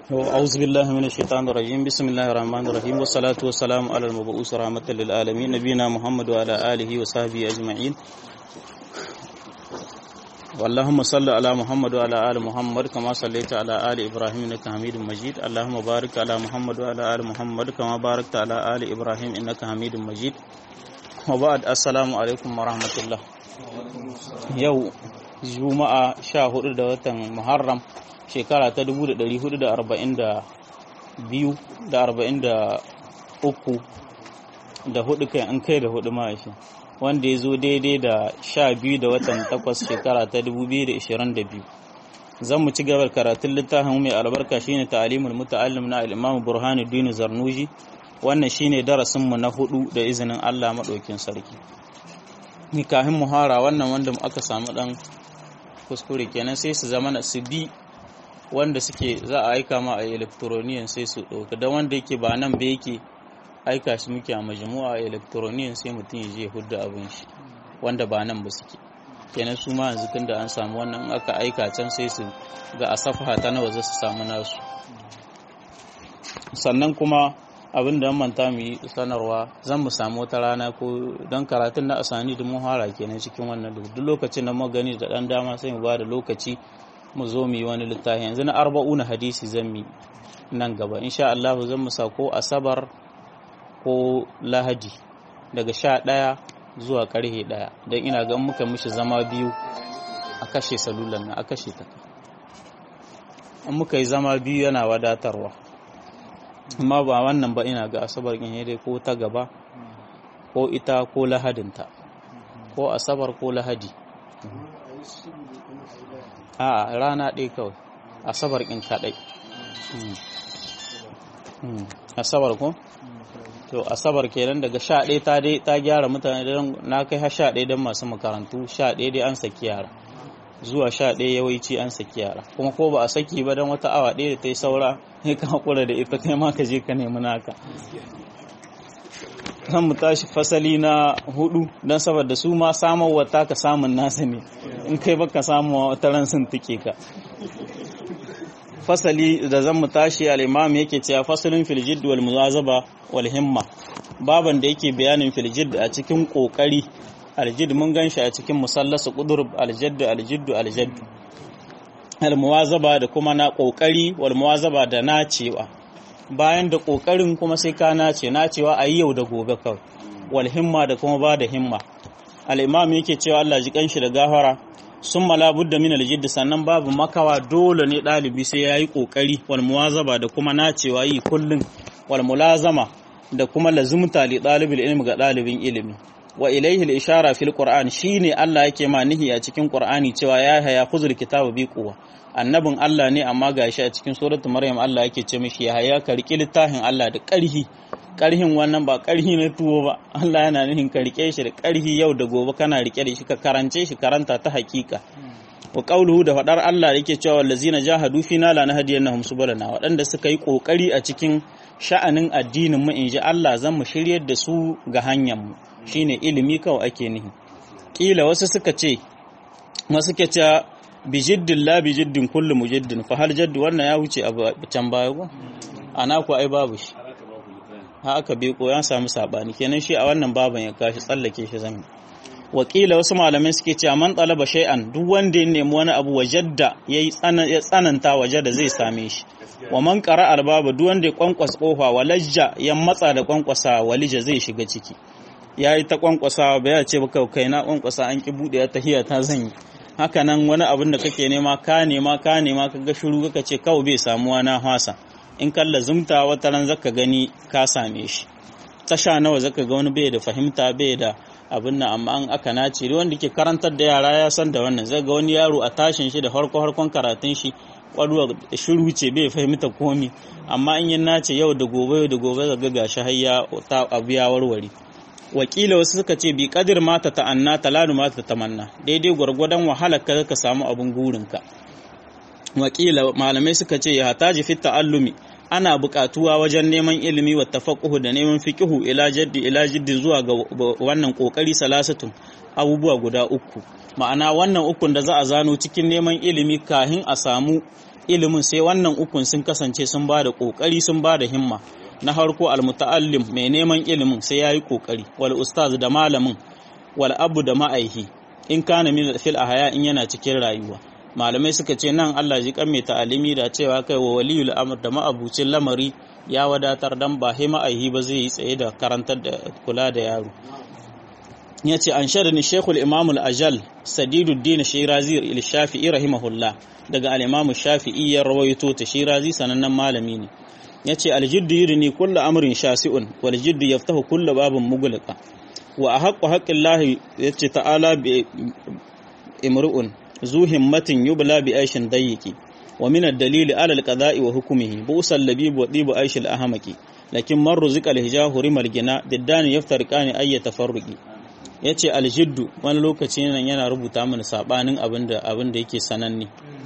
أعوذ بالله من الشيطان الرجيم بسم الله الرحمن الرحيم والصلاة والسلام على المبعوث رحمة للعالمين نبينا محمد وعلى آله وصحبه أجمعين اللهم صل على محمد وعلى آل محمد كما صليت على آل إبراهيم إنك حميد مجيد اللهم بارك على محمد وعلى آل محمد كما باركت على آل إبراهيم إنك حميد مجيد وبعد السلام عليكم ورحمة الله يوم juma'a sha hudu da watan muharram shekara ta 1442 da 43 da hudu kai an kai da hudu ma shi wanda ya zo daidai da sha biyu da watan takwas shekara ta 2022 zan mu ci gabar karatun littafin mai albarka shine ta'alimul muta'allim na al-imam burhanuddin zarnuji wannan shine darasin mu na hudu da izinin Allah madaukin sarki ni kafin muhara wannan wanda aka samu dan kuskure kenan sai su zama na su bi wanda suke za a aika ma a electroniyan sai su ɗauka don wanda yake ba nan ba yake aika shi muke a majmu'a a electroniyan sai mutum ya je hudda abin shi wanda ba nan ba suke kenan su ma yanzu tunda an samu wannan aka aika can sai su ga a safaha ta nawa za su samu nasu sannan kuma abin da manta mu yi sanarwa zan mu samu wata rana ko don karatun na asani da muhara kenan cikin wannan duk lokacin da gani da dan dama sai mu ba da lokaci mu zo mu yi wani littafi yanzu na arba'una hadisi zan mi nan gaba insha Allah zan mu ko asabar ko lahadi daga sha ɗaya zuwa karhe ɗaya don ina ga muka mishi zama biyu a kashe salulan na a kashe ta in muka yi zama biyu yana wadatarwa amma ba wannan ba ina ga asabar in dai ko ta gaba ko ita ko lahadinta ko asabar ko lahadi a rana ɗaya kawai asabar in kaɗai asabar ko to asabar kenan daga sha ɗaya ta dai ta gyara mutane don na kai har sha ɗaya don masu makarantu sha ɗaya dai an saki yara zuwa sha ɗaya yawanci an saki yara kuma ko ba a saki ba don wata awa ɗaya da ta yi saura ya ka haƙura da ita kai ma ka je ka nemi naka zan mu tashi fasali na hudu don saboda su ma samarwa ta ka samun nasa ne in kai baka samu wata ran sun tike ka fasali da zan mu tashi al-imam yake cewa fasalin fil jidd wal muwazaba wal himma baban da yake bayanin fil jidd a cikin kokari aljid mun gan shi a cikin musallasu kudur aljaddu aljiddu aljaddu almuwazaba da kuma na kokari wal muwazaba da nacewa bayan da kokarin kuma sai ka nace nacewa a yau da gobe kawai wal himma da kuma ba da himma al-imam yake cewa Allah ji kanshi da gafara sun budda min aljidd sannan babu makawa dole ne dalibi sai yayi kokari wal muwazaba da kuma nacewa yi kullun wal mulazama da kuma lazumta li dalibil ilmi ga dalibin ilimi wa ilaihi al-ishara fil qur'an shine Allah yake ma nihi a cikin qur'ani cewa ya haya khuzul kitaba bi quwwa annabin Allah ne amma gashi a cikin suratul maryam Allah yake ce mishi ya haya ka riki littafin Allah da ƙarhi ƙarhin wannan ba ƙarhi na tuwo ba Allah yana nihin ka rike shi da ƙarhi yau da gobe kana rike da shi ka karance shi karanta ta hakika wa qawluhu da fadar Allah yake cewa wallazina jahadu fina la nahdiyannahum subulana waɗanda suka yi kokari a cikin sha'anin addinin mu inji Allah zan mu shiryar da su ga hanyar mu shine ilimi kawai ake nihi kila wasu suka ce wasu ke ce bijiddin la bijiddin kullu mujiddin fa hal jaddu wannan ya wuce a can baya ko ana ku ai babu shi ha aka bi ko ya samu sabani kenan shi a wannan baban ya kashi tsallake shi zan wakila wasu malamai suke cewa man talaba shay'an duk wanda ya nemi wani abu wajadda yayi ya tsananta wajada zai same shi wa man qara albaba duk wanda ya kwankwasa kofa walajja ya matsa da kwankwasa walija zai shiga ciki ya yi ta kwankwasa ba ya ce ba kai na kwankwasa an ki buɗe ta hiya ta zanyi haka nan wani abin da kake nema ka nema ka nema ka ga shiru kaka ce kawai bai samuwa na hasa in kalla zumta wata ran zaka gani ka same shi tasha nawa zaka ga wani bai da fahimta bai da abin nan amma an aka nace wanda ke karantar da yara ya san da wannan zai ga wani yaro a tashin shi da harko harkon karatun shi kwaduwa shiru ce bai fahimta komi amma in yin nace yau da gobe yau da gobe zaga gashi har ya abu ya warware wakila wasu suka ce bi kadir mata ta'anna talanu mata tamanna daidai gwargwadon wahalar ka ka samu abin gurinka wakila malamai suka ce ya hataji fit ta'allumi ana buƙatuwa wajen neman ilimi wa tafaqquhu da neman fiqihu ila jaddi ila jiddin zuwa ga wannan kokari salasatun abubuwa guda uku ma'ana wannan ukun da za a zano cikin neman ilimi kahin a samu ilimin sai wannan ukun sun kasance sun ba da kokari sun ba da himma na harko almuta'allim mai neman ilimin sai yayi kokari wal ustaz da malamin wal abu da ma'aihi in kana min fil ahya in yana cikin rayuwa malamai suka ce nan Allah ji kan mai ta'alimi da cewa kai wa waliyul amr da ma'abucin lamari ya wadatar dan ba he ma'aihi ba zai yi tsaye da karantar da kula da yaro ya ce an ni shekul imamul ajal sadiduddin shirazi il shafi'i rahimahullah daga al-imamu shafi'i ya rawaito ta shirazi sanannen malami ne ya ce aljiddu yudni kullu amrin shasi'un wal jiddu yaftahu kullu babin mughlaqa wa ahaqqu haqqillahi yace ta'ala bi imru'un zu himmatin yubla bi aishin dayyiki wa min ad-dalili ala al-qada'i wa hukmihi busal labib wa dibu aishil ahmaqi lakin man ruzika al-hijahu rimal gina diddani yaftariqani ayya tafarruqi yace aljiddu wani lokaci nan yana rubuta mana sabanin abinda abinda yake sananne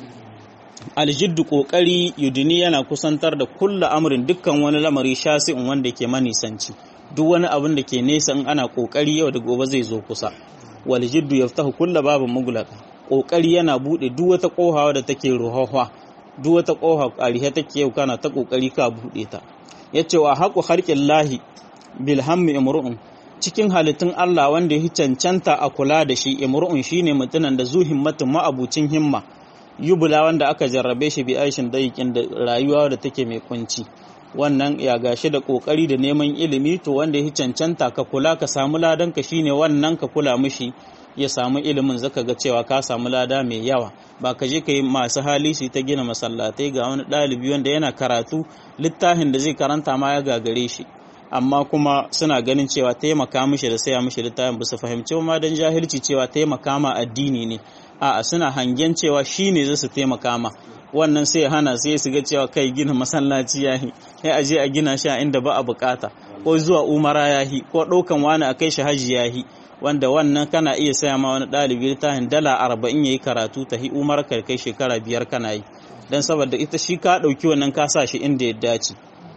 aljiddu kokari yudini yana kusantar da kulla amrin dukkan wani lamari shasi'un wanda ke manisanci duk wani abin da ke nesa in ana kokari yau da gobe zai zo kusa wal jiddu yaftahu kulla babin mughlaqa kokari yana bude duk wata kohawa da take ruhahwa duk wata koha karihe take yau kana ta kokari ka bude ta yace wa haqu kharqillahi bil hammi imru'un cikin halittun Allah wanda ya cancanta a kula da shi imru'un shine mutunan da zu himmatin ma'abucin himma yubula wanda aka jarrabe shi bi aishin dayikin da rayuwa da take mai kunci wannan ya gashi da kokari da neman ilimi to wanda ya cancanta ka kula ka samu ladan ka shine wannan ka kula mishi ya samu ilimin zaka ga cewa ka samu lada mai yawa ba ka je ka yi masu hali su ta gina masallatai ga wani ɗalibi wanda yana karatu littafin da zai karanta ma ya gagare shi amma kuma suna ganin cewa taimaka mishi da saya mishi littafin ba su fahimci ma don jahilci cewa taimaka ma addini ne a'a suna hangen cewa shi ne zai su taimaka ma wannan sai hana sai su ga cewa kai gina masallaci yahi sai a je a gina shi a inda ba a bukata ko zuwa umara yahi ko ɗaukan wani a kai shi hajji yahi wanda wannan kana iya saya ma wani ɗalibi littafin dala arba'in ya yi karatu ta hi umar kai shekara biyar kana yi don saboda ita shi ka ɗauki wannan ka sa shi inda ya dace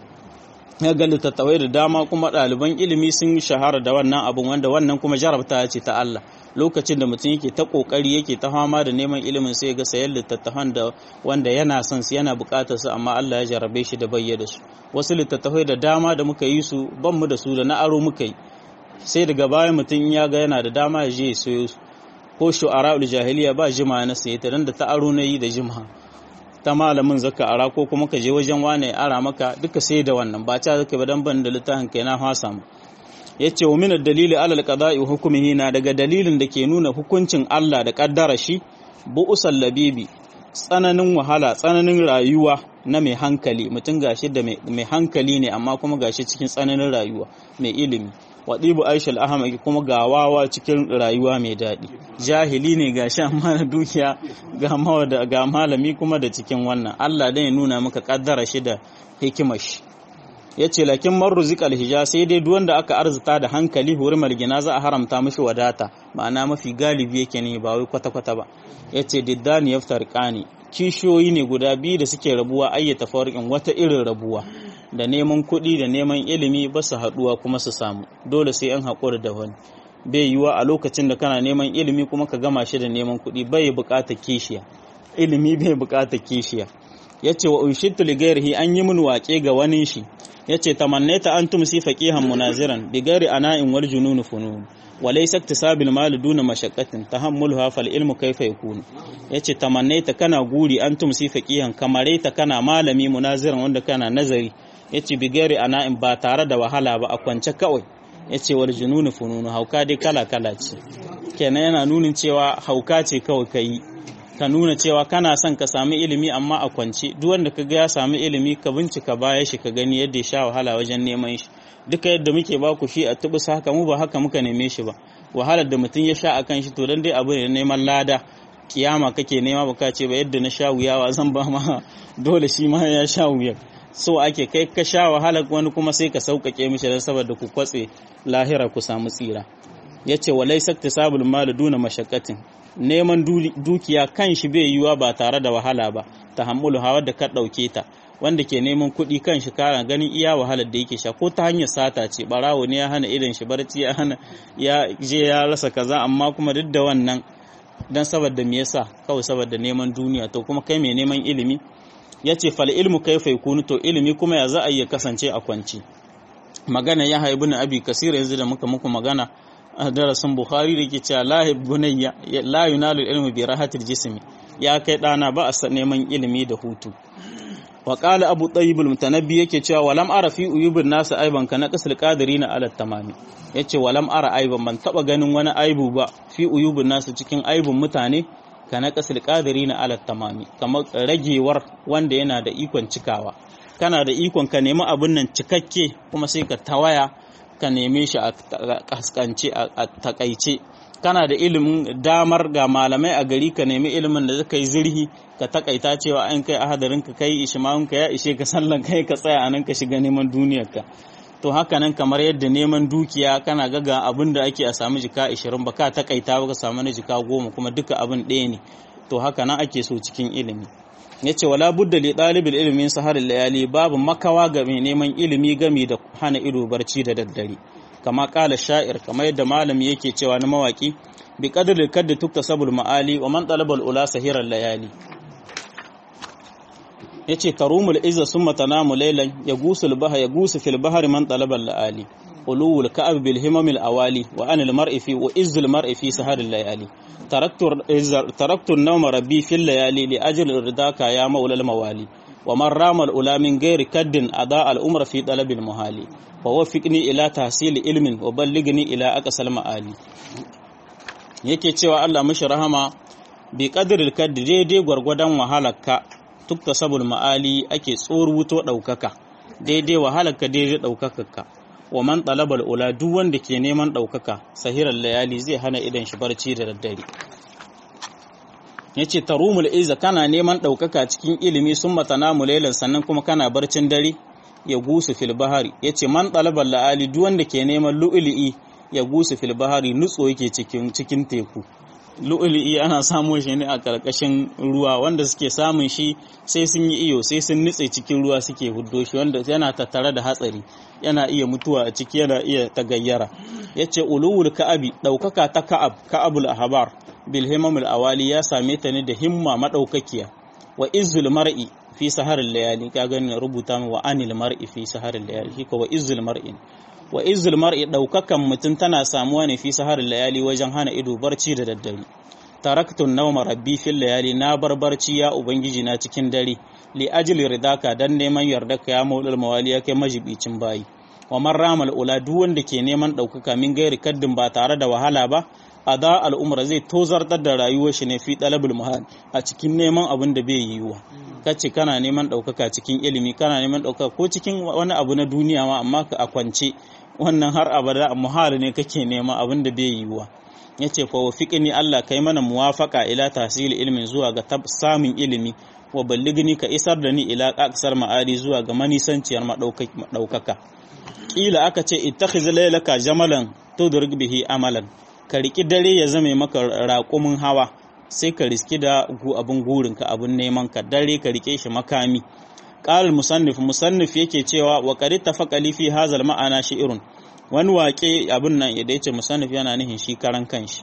ya ga littattafai da dama kuma ɗaliban ilimi sun shahara da wannan abun wanda wannan kuma jarabta ce ta Allah lokacin da mutum yake ta kokari yake ta fama da neman ilimin sai ga sayan littattafan da wanda yana son su yana bukatar su amma Allah ya jarabe shi da bayyana su wasu littattafai da dama da muka yi su ban mu da su da na aro muka yi sai daga baya mutum ya ga yana da dama ya je ya sayo su ko shu'ara'ul jahiliya ba jima na saye ta dan da ta aro na yi da jima ta malamin zaka ara ko kuma ka je wajen wane ara maka duka sai da wannan ba ta zaka ba dan ban da littafin kai na fasa mu yace wa min dalili alal qada'i wa hukmihi na daga dalilin da ke nuna hukuncin Allah da kaddara shi bu'usal labibi tsananin wahala tsananin rayuwa na mai hankali mutum gashi da mai hankali ne amma kuma gashi cikin tsananin rayuwa mai ilimi waɗibu aishal ahmad kuma ga wawa cikin rayuwa mai daɗi jahili ne gashi amma na dukiya ga malami kuma da cikin wannan allah dai nuna maka kaddara shi da hikimar shi ya ce lakin marruzik alhija sai dai duk wanda aka arzuta da hankali hurimar gina za a haramta mashi wadata ma'ana mafi galibi yake ne ba wai kwata-kwata ba ya ce diddani ya fitarƙani kishiyoyi ne guda biyu da suke rabuwa ayyata farkin wata irin rabuwa da neman kuɗi da neman ilimi ba su haɗuwa kuma su samu dole sai an haƙura da wani bai yiwa a lokacin da kana neman ilimi kuma ka gama shi da neman kuɗi bai buƙatar kishiya ilimi bai buƙatar kishiya ya ce wa unshittu ligairihi an yi min waƙe ga wani shi ya ce tamannaita an tumsi faqihan munaziran bi gairi ana'in wal jununu funun wa laysa iktisabil mal duna mashaqqatin tahammuluha fal ilmu kayfa yakunu yace tamannaita kana guri an tumsi faqihan kamareta kana malami munaziran wanda kana nazari yace bi gairi ana'in ba tare da wahala ba a kwance kawai yace wal jununu fununu hauka dai kala kala ce kenan yana nunin cewa hauka ce kawai kai ka nuna cewa kana son ka sami ilimi amma a kwance duk wanda ka ga ya sami ilimi ka bincika baya shi ka gani yadda ya sha wahala wajen neman shi duka yadda muke ba ku shi a tubus haka mu ba haka muka neme shi ba wahalar da mutum ya sha a kan shi to dan dai abu ne neman lada kiyama kake nema ba ka ce ba yadda na sha wuyawa zan ba ma dole shi ma ya sha wuya so ake kai ka sha wahalar wani kuma sai ka sauƙaƙe mishi dan saboda ku kwatse lahira ku samu tsira yace walai saktisabul mal duna mashaqqatin neman dukiya kan shi bai yiwa ba tare da wahala ba ta hammulu hawa da ka ɗauke ta wanda ke neman kuɗi kan shi kara ganin iya wahalar da yake sha ko ta hanyar sata ce barawo ne ya hana irin shi barci ya hana ya je ya rasa kaza amma kuma duk da wannan dan saboda me yasa kawai saboda neman duniya to kuma kai mai neman ilimi yace fal ilmu kaifa yakunu to ilimi kuma ya za a iya kasance a kwanci magana ya haibu na abi kasir yanzu da muka muku magana a darasin bukhari da ke cewa la bunayya la yunalu ilmu bi rahatil jismi ya kai dana ba a neman ilimi da hutu wa qala abu tayyib al-mutanabbi yake cewa walam ara fi uyubin nasu aiban ka na qasul qadirina ala tamami yace walam ara aiban ban taba ganin wani aibu ba fi uyubin nasu cikin aibun mutane ka na qasul qadirina ala tamami kamar ragewar wanda yana da ikon cikawa kana da ikon ka nemi abin nan cikakke kuma sai ka tawaya ka neme shi a kaskance a takaice kana da ilimin damar ga malamai a gari ka nemi ilimin da zaka yi zirhi ka takaita cewa an kai ahadarin ka kai ishma'un ka ya ishe ka sallan kai ka tsaya anan ka shiga neman duniyar ka to haka nan kamar yadda neman dukiya kana ga ga abin da ake a samu jika 20 ba ka takaita ba ka samu na jika 10 kuma duka abin ɗaya ne to haka nan ake so cikin ilimi yace wala budda li ɗalibin ilimin saharin layali babu makawa ga mai neman ilimi gami da hana ido barci da daddare kama kala sha'ir kamar yadda malami yake cewa na mawaki bi qadri kadda tuktasabul ma'ali wa man talabal ula sahiran layali yace tarumul izza summa tanamu laylan yagusul baha yagusu fil bahri man talabal laali ulul ka'ab bil himamil awali wa anil mar'i fi wa izzul mar'i fi saharil layali taraktu taraktu an-nawma rabbi fil layali li ajli ridaka ya maula al-mawali ومن رام الأولى من غير كد أضاء الأمر في طلب المحال ووفقني إلى تحصيل علم وبلغني إلى أقصى المآلي yake cewa Allah mishi rahama bi qadiril kaddi daidai gwargwadon wahalarka tukta sabul ma'ali ake tsoruto ɗaukaka daidai wahalarka daidai ɗaukakarka wa man talabal ula duk wanda ke neman ɗaukaka sahirar layali zai hana idan shi barci da daddare ya ce tarumul iza kana neman ɗaukaka cikin ilimi sun matana mulailan sannan kuma kana barcin dare ya gusu fil bahari ya ce man ɗalabar la'ali duk wanda ke neman lu'ili'i ya gusu fil bahari nutso yake cikin cikin teku lu'ili'i ana samun shi ne a ƙarƙashin ruwa wanda suke samun shi sai sun yi iyo sai sun nutse cikin ruwa suke huddo shi wanda yana tattare da hatsari yana iya mutuwa a ciki yana iya tagayyara ya ce uluwul ka'abi ɗaukaka ta ka'ab ka'abul ahbar bilhimamul awali ya same ta ne da himma madaukakiya wa izzul mar'i fi saharil layali ka gani rubuta min wa anil mar'i fi saharil layali shi ko wa izzul mar'i wa izzul mar'i daukakan mutum tana samuwa ne fi saharil layali wajen hana ido barci da daddare taraktun nawma rabbi fil layali na bar barci ya ubangiji na cikin dare li ajli ridaka dan neman yardaka ya maulul mawali ya kai majibicin bayi wa man ramal ula duk wanda ke neman ɗaukaka min gairi kaddin ba tare da wahala ba a da al'umra zai tozartar da rayuwar shi ne fi ɗalabul mahal a cikin neman abin da bai yiwuwa kace kana neman ɗaukaka cikin ilimi kana neman ɗaukaka ko cikin wani abu na duniya ma amma ka a kwance wannan har abada muhal ne kake nema abin da bai yiwuwa yace fa wafiqni Allah kai mana muwafaqa ila tahsil ilmin zuwa ga samun ilimi wa balligni ka isar da ni ila aqsar ma'ali zuwa ga manisanciyar madaukaka kila aka ce ittakhiz laylaka jamalan tudrik bihi amalan ka riki dare ya zame maka raƙumin hawa sai ka riski da abin gurinka abin neman ka dare ka rike shi makami qal musannif musannif yake cewa wa qad tafaqali fi hazal ma'ana shi'run wani waƙe abin nan da yace musannif yana nihin shi karan kanshi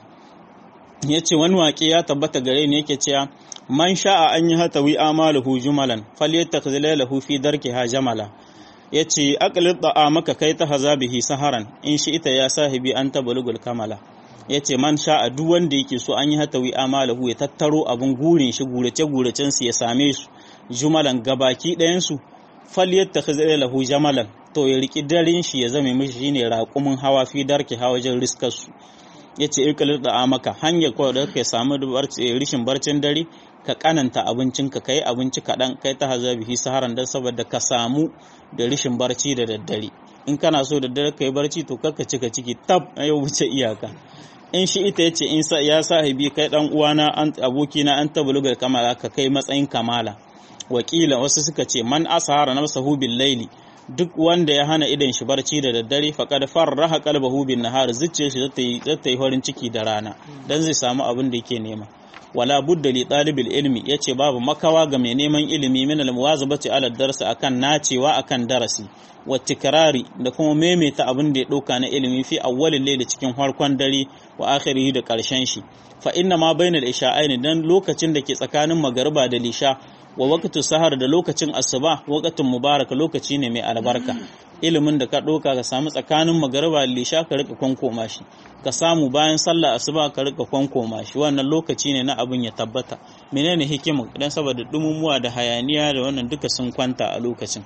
yace wani waƙe ya tabbata gare ni yake cewa man sha'a an yi hatawi amaluhu jumalan falyattakhidh laylahu fi darkiha jamala yace aqlid maka kai ta hazabihi saharan in shi ita ya sahibi an tabalugul kamala yace man sha'a duk wanda yake so an yi hatawi amalahu ya tattaro abun gurin shi gurace guracen su ya same su jumalan gabaki ɗayan su falyattakhidh lahu jamalan to ya riki darin shi ya zame mishi shine raƙumin hawa fi darki hawa wajen riskar su yace aqlid maka hanya ko da ka samu rishin barcin dare ka kananta abincinka kai abinci kaɗan kai ta hazabihi saharan dan saboda ka samu da rishin barci da daddare in kana so da dare kai barci to kakka cika ciki tab ya wuce iyaka in shi ita yace in sa ya sahibi kai dan uwana an abokina an tabluga kamala ka kai matsayin kamala wakila wasu suka ce man asahara nafsahu bil laili duk wanda ya hana idan shi barci da daddare faqad farraha qalbahu bin nahar zuciyar shi zata yi zata yi farin ciki da rana dan zai samu abin da yake nema wala budda li talibil ilmi yace babu makawa ga mai neman ilimi min al muwazabati ala darsi akan nacewa akan darasi wa tikrari da kuma maimaita abin da ya dauka na ilimi fi awwalil layli cikin farkon dare wa akhirihi da karshen shi fa inna ma bainal isha'ain dan lokacin da ke tsakanin magariba da lisha wa waqtu sahar da lokacin asuba waqtun mubarak lokaci ne mai albarka ilimin da ka ɗauka ka samu tsakanin magariba lisha ka rika kwankoma shi ka samu bayan sallah asuba ka rika kwankoma shi wannan lokaci ne na abin ya tabbata menene hikima idan saboda dumumuwa da hayaniya da wannan duka sun kwanta a lokacin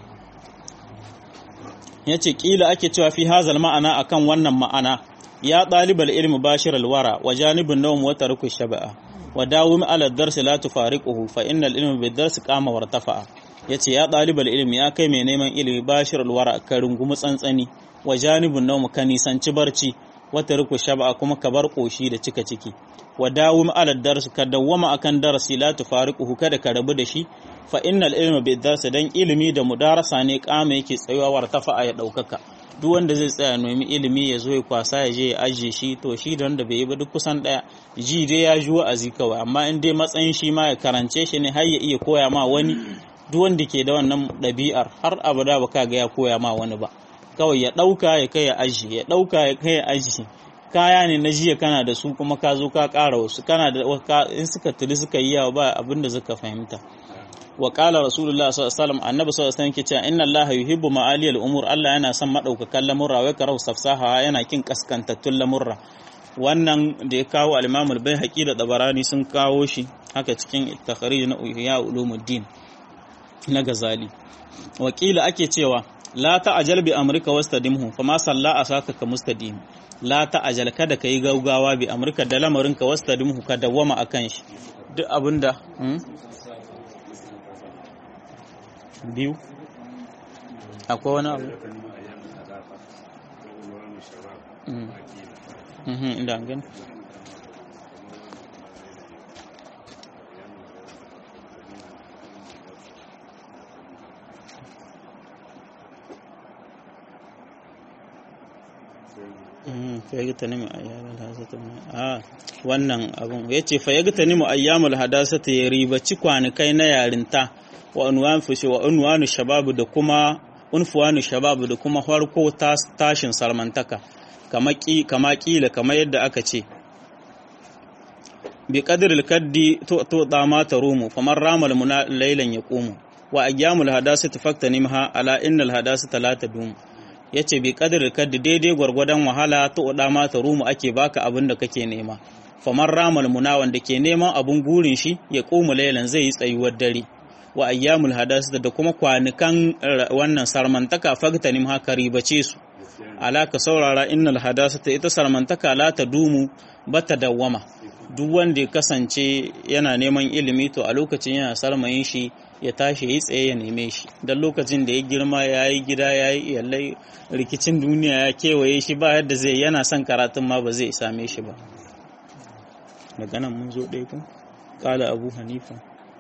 yace kila ake cewa fi hazal ma'ana akan wannan ma'ana ya ɗalibal ilmi bashir alwara wa janibin nawm wa tarku shaba'a wa dawum ala darsi la tufariquhu fa innal ilma bid darsi qama wartafa'a yace ya ɗalibal ilmi ya kai mai neman ilimi bashir alwara ka rungumi tsantsani wa janibin nawm ka nisanci barci wa tarku shaba'a kuma ka bar koshi da cika ciki wa dawum ala darsi ka dawwama akan darasi la tufariquhu kada ka rabu da shi fa innal ilma bid darsi dan ilimi da mudarasa ne kama yake tsayuwa wartafa'a ya daukaka duk wanda zai tsaya nomi ilimi ya zo ya kwasa ya je ya ajiye shi to shi da wanda bai yi ba duk kusan daya ji dai ya ji wa'azi kawai amma in dai matsayin shi ma ya karance shi ne har ya iya koya ma wani duk wanda ke da wannan ɗabi'ar har abada ba ka ga ya koya ma wani ba kawai ya ɗauka ya kai ya ajiye ya ɗauka ya kai ya ajiye kaya ne na jiya kana da su kuma ka zo ka ƙara wasu kana da in suka tuli suka yi yawa ba abin da suka fahimta wa qala rasulullah sallallahu alaihi wasallam annabi sallallahu alaihi wasallam yake cewa inna allaha yuhibbu ma'ali al-umur Allah yana son madaukakan lamurra wa karau safsaha yana kin kaskantattun lamurra wannan da ya kawo al-imam al-baihaqi da tabarani sun kawo shi haka cikin takhrij na ihya ulumuddin na gazali wakila ake cewa la ta'ajal bi amrika wastadimhu fama salla asaka ka mustadim la ta'ajal kada kai gaugawa bi amrika da lamarinka wastadimhu ka dawwama akan shi duk abinda biyu akwai wani abu inda gani fayyagtanimu ayyamul hadasata a wannan abun yace fayyagtanimu ayyamul hadasata ya ribaci kwanikai na yarinta wa unwan fushi wa unwanu shababu da kuma unfuwanu shababu da kuma farko tashin salmantaka kama kama kila kama yadda aka ce bi qadril kaddi to to dama tarumu faman ramal muna laylan yaqumu wa ayyamul hadasati faktanimha ala innal hadasata la tadum yace bi qadril kaddi daidai gwargwadon wahala to dama tarumu ake baka abin da kake nema faman ramal muna wanda ke neman abun gurin shi ya qumu laylan zai yi tsayuwar dare wa ayyamul hadasata da kuma kwanukan wannan sarmantaka fagtanim haka ribace su alaka saurara innal hadasata ita sarmantaka la ta dumu bata dawwama duk wanda ya kasance yana neman ilimi to a lokacin yana sarmayin shi ya tashi ya tsaye ya neme shi don lokacin da ya girma ya yi gida ya yi iyalai rikicin duniya ya kewaye shi ba yadda zai yana son karatun ma ba zai same shi ba daga nan mun zo ɗaya ku ƙala abu hanifa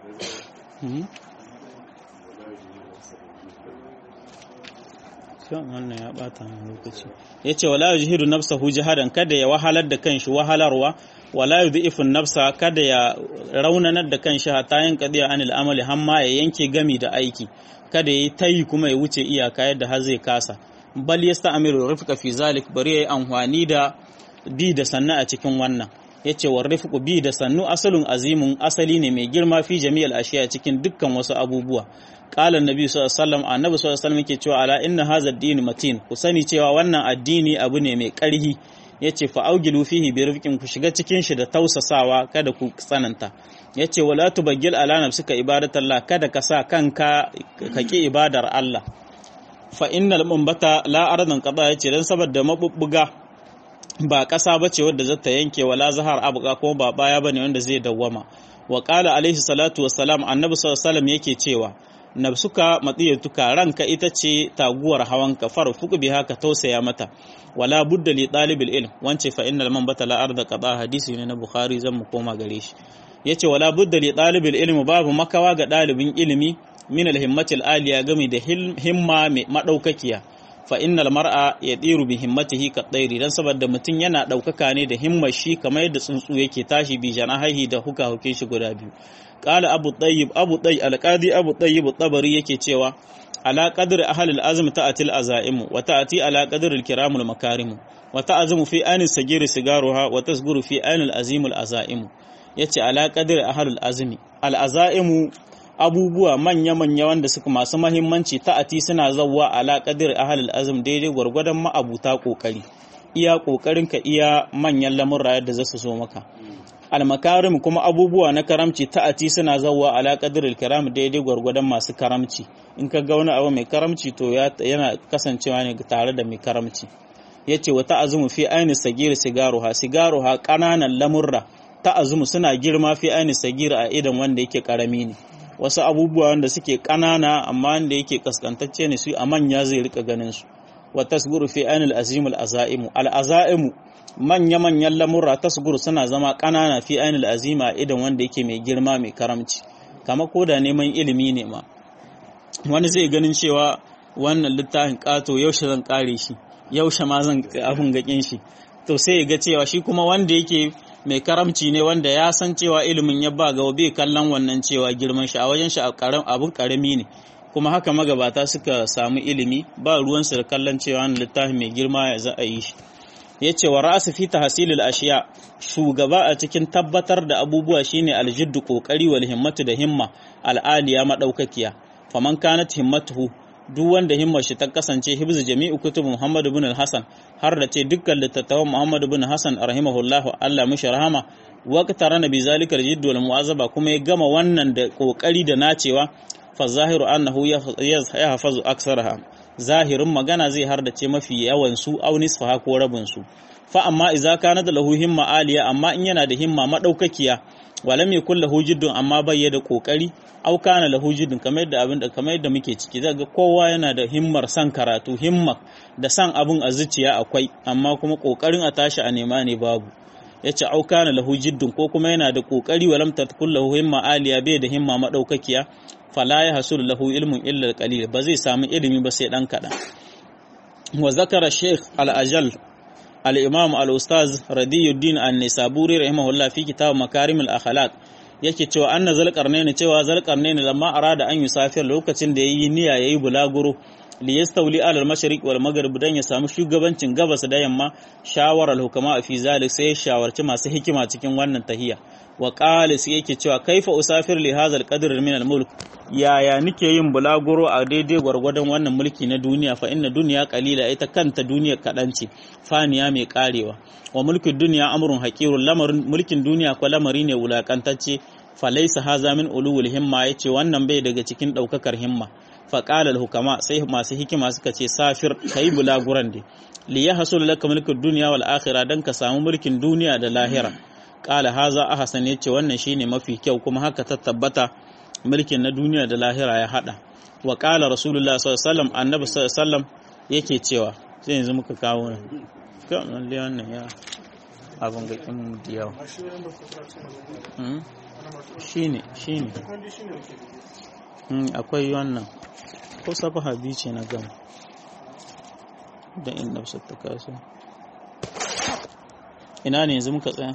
kan wannan ya bata min lokaci yace wala yujhidu nafsahu jihadan kada ya wahalar da kanshi wahalarwa wala yudhifun nafsa kada ya raunanar da kanshi hatta yin qadiya anil amali hamma ya yanke gami da aiki kada yayi tayi kuma ya wuce iyaka yadda har zai kasa bal yasta'miru rifqa fi zalik bari yayi amfani da bi da sanna a cikin wannan yace war rifqu bi da sannu asalun azimun asali ne mai girma fi jami'al ashiya cikin dukkan wasu abubuwa qala annabi sallallahu alaihi wasallam annabi sallallahu alaihi wasallam yake cewa ala inna hadha ad-din matin ku sani cewa wannan addini abu ne mai karhi yace fa augilu fihi bi rifqin ku shiga cikin shi da tausasawa kada ku tsananta yace wala tubaggil ala nafsika ibadatallah kada ka sa kanka ka ki ibadar Allah fa innal mumbata la ardan qada yace dan saboda mabubbuga ba ƙasa ba ce wadda zata yanke wala zahar abuka ko ba baya bane wanda zai dawwama wa qala alaihi salatu wassalam annabi sallallahu alaihi wasallam yake cewa nafsuka matsiyatuka ranka ita ce taguwar hawanka farfuku biha ka tausaya mata wala budda li talibil ilm wance fa innal man batala arda qada hadisi ne na bukhari zan mu koma gare shi yace wala budda li talibil ilm babu makawa ga dalibin ilimi min al himmatil aliya gami da himma mai madaukakiya fa innal mar'a yadiru bi himmatihi ka tsairi dan saboda mutum yana daukaka ne da himmar shi kamar yadda tsuntsu yake tashi bi janahihi da huka huke shi guda biyu qala abu tayyib abu tayyib alqadi abu tayyib tabari yake cewa ala qadr ahli al-azm ta'ati al-azaim wa ta'ati ala qadr al-kiram al-makarim wa ta'azimu fi anis sagir sigaruha wa tasguru fi anil azim al-azaim yace ala qadr ahli al-azm al-azaim abubuwa manya-manya wanda suka masu mahimmanci ta'ati suna zawwa ala qadir ahlul azm daidai gwargwadon ma'abuta kokari iya kokarin ka iya manyan lamurra yadda za su zo maka almakarim kuma abubuwa na karamci ta'ati suna zawwa ala qadir kiram daidai gwargwadon masu karamci in ka ga wani abu mai karamci to yana kasancewa ne tare da mai karamci yace wa ta'azumu fi aini sagir sigaruha sigaruha kananan lamurra ta'azumu suna girma fi aini sagir a idan wanda yake karami ne wasu abubuwa wanda suke ƙanana amma wanda yake kaskantacce ne su a manya zai rika ganin su wa tasguru fi ainul azim al azaimu al azaimu manya manyan lamurra tasguru suna zama ƙanana fi ainul azima idan wanda yake mai girma mai karamci kama ko da neman ilimi ne ma wani zai ganin cewa wannan littafin ƙato yaushe zan kare shi yaushe ma zan abin gakin shi to sai ya ga cewa shi kuma wanda yake mai karamci ne wanda ya san cewa ilimin ya ba ga bai kallon wannan cewa girman shi a wajen shi abin karami ne kuma haka magabata suka samu ilimi ba ruwansu da kallon cewa wani littafi mai girma ya za a yi shi ya ce wa ra'asu fi tahsilil ashiya shugaba a cikin tabbatar da abubuwa shine aljiddu kokari wal himmatu da himma al'aliya madaukakiya faman kanat himmatuhu duk wanda himmar shi ta kasance hibzu jami'u kutub Muhammad ibn al-Hasan har da ce dukkan littattafan Muhammad ibn Hasan rahimahullahu Allah mishi rahama waqta rana bi zalika al-jidd wal mu'azaba kuma ya gama wannan da kokari da nacewa fa zahiru annahu yahfazu aksaraha zahirin magana zai har da ce mafi yawan su aw nisfaha ko rabin su fa amma idza kana da lahu himma aliya amma in yana da himma madaukakiya walam yakul lahu jiddun amma bai da kokari au kana lahu jiddun kamar yadda abin da kamar yadda muke ciki zaga kowa yana da himmar san karatu himma da san abun a zuciya akwai amma kuma kokarin a tashi a nema ne babu yace au kana lahu jiddun ko kuma yana da kokari walam tatkul lahu himma aliya bai da himma madaukakiya fala ya hasul lahu ilmun illa qalil ba zai samu ilimi ba sai dan kadan wa zakara sheikh al-ajal al-imam al-ustaz radiyuddin an-nisaburi rahimahullah fi kitab makarim al-akhlaq yake cewa anna zalqarnaini cewa zalqarnaini lamma arada an yusafir lokacin da yayi niyya yayi bulaguro li yastawli ala al-mashriq wal maghrib dan ya samu shugabancin gabas da yamma shawarar hukama fi zalik sai ya shawarci masu hikima cikin wannan tahiya wa qala sai yake cewa kaifa usafir li hadha al-qadr min al-mulk yaya nike yin bulaguro a daidai gwargwadon wannan mulki na duniya fa inna duniya qalila ita kanta duniya kadan ce faniya mai karewa wa mulkin duniya amrun haqirun lamarin mulkin duniya ko lamari ne wulakantacce fa laysa haza min ulul himma yace wannan bai daga cikin daukakar himma fa qala al-hukama sai masu hikima suka ce safir kai bulaguran dai li yahsul laka mulkud dunya wal akhirah dan ka samu mulkin duniya da lahira qala haza ahsan yace wannan shine mafi kyau kuma haka ta tabbata mulkin na duniya da lahira ya hada wa qala rasulullah sallallahu alaihi wasallam annabi sallallahu alaihi wasallam yake cewa sai yanzu muka kawo ne kan lalle wannan ya abun ga kin da yawa shine shine akwai wannan ko safaha biyu ce na gama da in nafsa ta kaso ina ne yanzu muka tsaya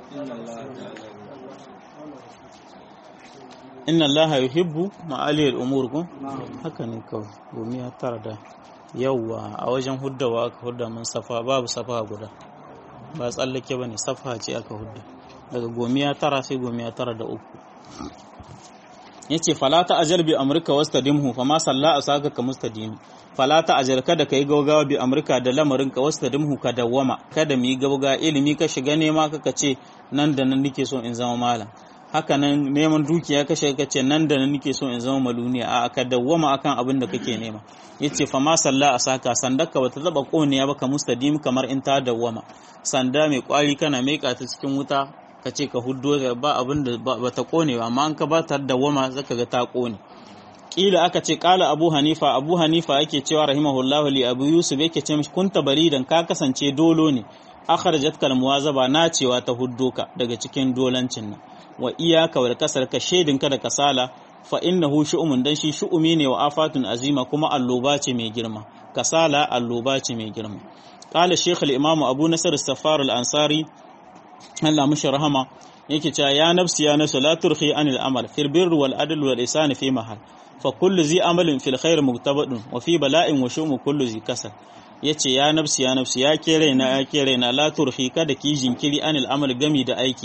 inna allaha yuhibbu ma'aliyar umur ko haka ne kawai domin ya tara da yawwa a wajen huddawa aka hudda mun safa babu safa guda ba tsallake ba ne safa ce aka hudda daga gomiya tara sai gomiya tara da uku ya ce falata ajal bi amurka wasta dimhu fa ma salla a saka ka mustadimi falata ajal kada ka yi gaugawa bi amurka da lamarin ka wasta dimhu ka dawwama kada mu yi gauga ilimi ka shiga nema kaka ce nan da nan nake so in zama malam haka nan neman dukiya ka shiga ce nan da nan nake so in zama maluniya a ka dawwama akan abin da kake nema yace fa ma salla a saka sandaka bata zaba koniya ba ka mustadim kamar in ta dawwama sanda mai kwari kana meka ta cikin wuta ka ce ka huddo ba abin da ba ta kone ba amma an ka ba ta dawwama zaka ga ta kone kila aka ce kala abu hanifa abu hanifa yake cewa rahimahullahu li abu yusuf yake ce mishi kunta baridan ka kasance dolo ne akhrajat kal muwazaba na cewa ta huddo ka daga cikin dolancin nan wa iyaka wal kasar ka shedin ka da kasala fa innahu shu'umun dan shi shu'umi ne wa afatun azima kuma alloba ce mai girma kasala alloba ce mai girma qala shaykh al imam abu nasr as-saffar al ansari Allah mushi rahama yake cewa ya nafsi ya nafsi la turhi anil amal fil birri wal adl wal ihsan fi mahal fa kullu zi amalin fil khair muktabadun wa fi bala'in wa shumu kullu zi kasal yace ya nafsi ya nafsi ya ke raina ya ke raina la turhi kada ki jinkiri anil amal gami da aiki